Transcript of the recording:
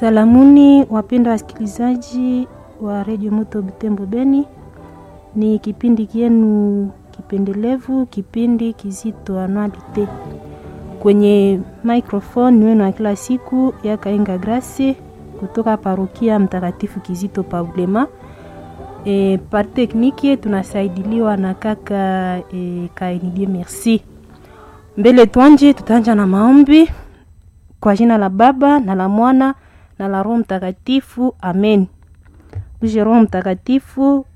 Salamuni wapendwa wasikilizaji wa redio Moto Butembo Beni, ni kipindi kienu kipendelevu, kipindi kizito anualite. Kwenye microphone ni wenu wa kila siku ya Kainga Grace kutoka parokia Mtakatifu Kizito Paulema. E, par tekniki tunasaidiliwa na kaka e, Kaenidie Merci. Mbele twanje, tutaanja na maombi kwa jina la Baba na la Mwana na la Roho Mtakatifu, amen. Uje Roho Mtakatifu,